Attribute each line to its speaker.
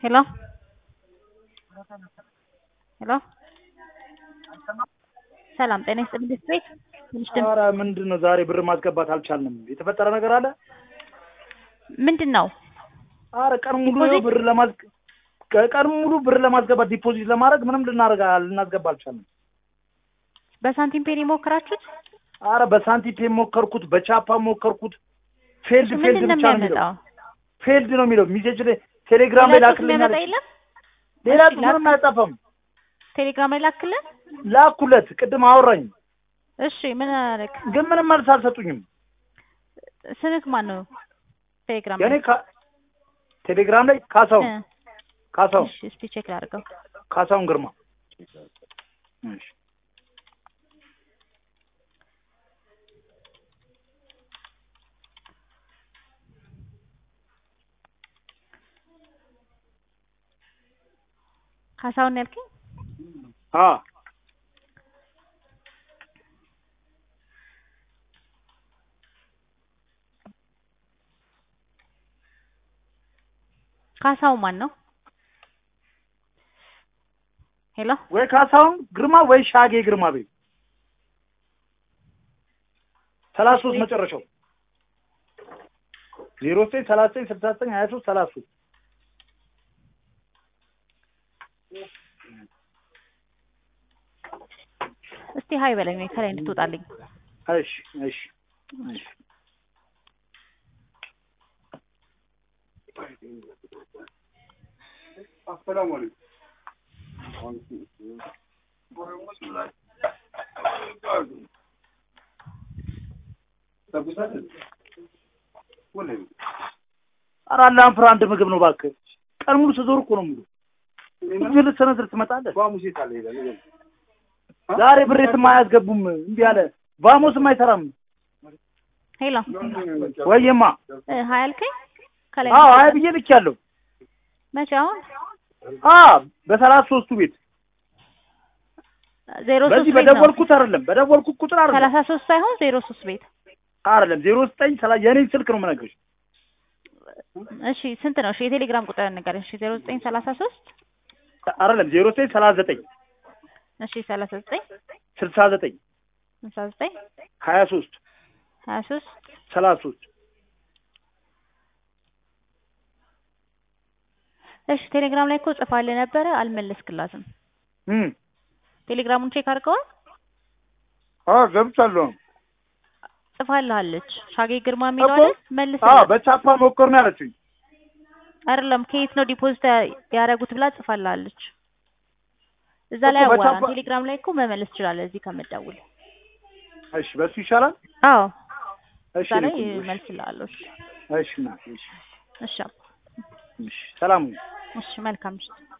Speaker 1: ሄሎ ሄሎ ሰላም ጤና ይስጥልኝ ቤት ቤት ትንሽ ድምፅ
Speaker 2: ኧረ ምንድን ነው ዛሬ ብር ማስገባት አልቻልንም። የተፈጠረ ነገር አለ?
Speaker 1: ምንድን ነው?
Speaker 2: ኧረ ቀን ሙሉ
Speaker 1: ዲፖዚት?
Speaker 2: ይኸው ብር ለማዝ ቀን ሙሉ ብር ለማስገባት ዲፖዚት ለማድረግ ምንም ልናደርግ ልናስገባ አልቻልንም።
Speaker 1: በሳንቲም ፔን የሞከራችሁት
Speaker 2: ኧረ በሳንቲም ፔ ሞከርኩት፣ በቻፓ ሞከርኩት። ፌልድ ፌልድ
Speaker 1: ምንድን ነው
Speaker 2: ብቻ ነው የሚለው
Speaker 1: የሚያመጣው?
Speaker 2: ፌልድ ነው የሚለው ሚሴጅ ላይ ቴሌግራም ላይ
Speaker 1: ሌላ ጽሁፍ
Speaker 2: ላክልኝ
Speaker 1: የሚያመጣ
Speaker 2: አለች።
Speaker 1: የለም?
Speaker 2: ሌላ
Speaker 1: እሺ፣
Speaker 2: ጽሁፍ ምንም አያጠፋም።
Speaker 1: ቴሌግራም ላይ ላክልን።
Speaker 2: ላኩለት፣ ቅድም አወራኝ፣
Speaker 1: እሺ ምን አደረግ?
Speaker 2: ግን ምንም መልስ አልሰጡኝም።
Speaker 1: ስምክ ማን ነው? ቴሌግራም
Speaker 2: የኔ
Speaker 1: ላይ
Speaker 2: ካ- ቴሌግራም ላይ ካሳሁን
Speaker 1: እ፣
Speaker 2: ካሳሁን
Speaker 1: እሺ እስቲ ቼክ ላድርገው።
Speaker 2: ካሳሁን ግርማ እሺ
Speaker 1: ካሳሁን ያልከኝ
Speaker 2: አ
Speaker 1: ካሳሁን ማን ነው? ሄሎ
Speaker 2: ወይ ካሳሁን ግርማ ወይ ሻጌ ግርማ ቤት ሰላሳ ሶስት መጨረሻው ዜሮ ዘጠኝ ሰላሳ ዘጠኝ ስልሳ ዘጠኝ ሀያ ሶስት ሰላሳ ሶስት
Speaker 1: እስቲ ሀይ በለኝ ወይ ከላይ እንድትወጣልኝ።
Speaker 2: እሺ እሺ እሺ ኧረ አላህን ፍራ አንድ ምግብ ነው እባክህ ቀን ሙሉ ስዞር እኮ ነው ሙሉ እጅ ልትሰነዝር ትመጣለህ ዛሬ ብሬትም አያስገቡም እንዲህ አለ ቫሞስም አይሰራም
Speaker 1: ሄሎ
Speaker 2: ወይማ
Speaker 1: እ፣ ሀይ አልከኝ ከላይ
Speaker 2: አዎ አይ
Speaker 1: እንድትወጣልኝ።
Speaker 2: ብዬ ልኬያለሁ
Speaker 1: መቼ አሁን
Speaker 2: አ በሰላሳ ሶስቱ ቤት
Speaker 1: ዜሮ ሶስት
Speaker 2: በዚህ
Speaker 1: ቤት ነው
Speaker 2: በደወልኩት አይደለም በደወልኩት ቁጥር አይደለም
Speaker 1: ሰላሳ ሶስት ሳይሆን ዜሮ ሶስት ቤት
Speaker 2: አይደለም ዜሮ ዘጠኝ ሰላ የኔን ስልክ ነው የምነግርሽ
Speaker 1: እሺ ስንት ነው? እሺ የቴሌግራም ቁጥር ንገረኝ። እሺ ዜሮ ዘጠኝ ሰላሳ ሶስት
Speaker 2: አይደለም ዜሮ ዘጠኝ ሰላሳ ዘጠኝ
Speaker 1: እሺ ሰላሳ ዘጠኝ
Speaker 2: ስልሳ ዘጠኝ
Speaker 1: ስልሳ ዘጠኝ
Speaker 2: ሀያ ሶስት
Speaker 1: ሀያ ሶስት
Speaker 2: ሰላሳ ሶስት
Speaker 1: እሺ ቴሌግራም ላይ እኮ ጽፋልህ ነበረ አልመለስክላትም።
Speaker 2: እም
Speaker 1: ቴሌግራሙን ቼክ አድርገዋል?
Speaker 2: አ ገብቻለሁ
Speaker 1: ጽፋልሃለች። ሻጌ ግርማ የሚለው
Speaker 2: እኮ
Speaker 1: አይደል?
Speaker 2: አ
Speaker 1: መልስላት።
Speaker 2: በቻፓ ሞከር ነው ያለችኝ
Speaker 1: አይደለም ከየት ነው ዲፖዚት ያደረጉት ብላ ጽፋልሃለች። እዛ ላይ
Speaker 2: እኮ
Speaker 1: አዋራን።
Speaker 2: በቻፓ-
Speaker 1: ቴሌግራም ላይ እኮ መመለስ ትችላለህ እዚህ ከምትደውል።
Speaker 2: እሺ በሱ ይሻላል
Speaker 1: አዎ
Speaker 2: እሺ
Speaker 1: እዛ ላይ
Speaker 2: እኔ እኮ-
Speaker 1: መልስልሃለሁ። እሺ
Speaker 2: እሺ ና እሺ
Speaker 1: እሺ አባ።
Speaker 2: እሺ ሰላም ሁኚ።
Speaker 1: እሺ መልካም ምሽት።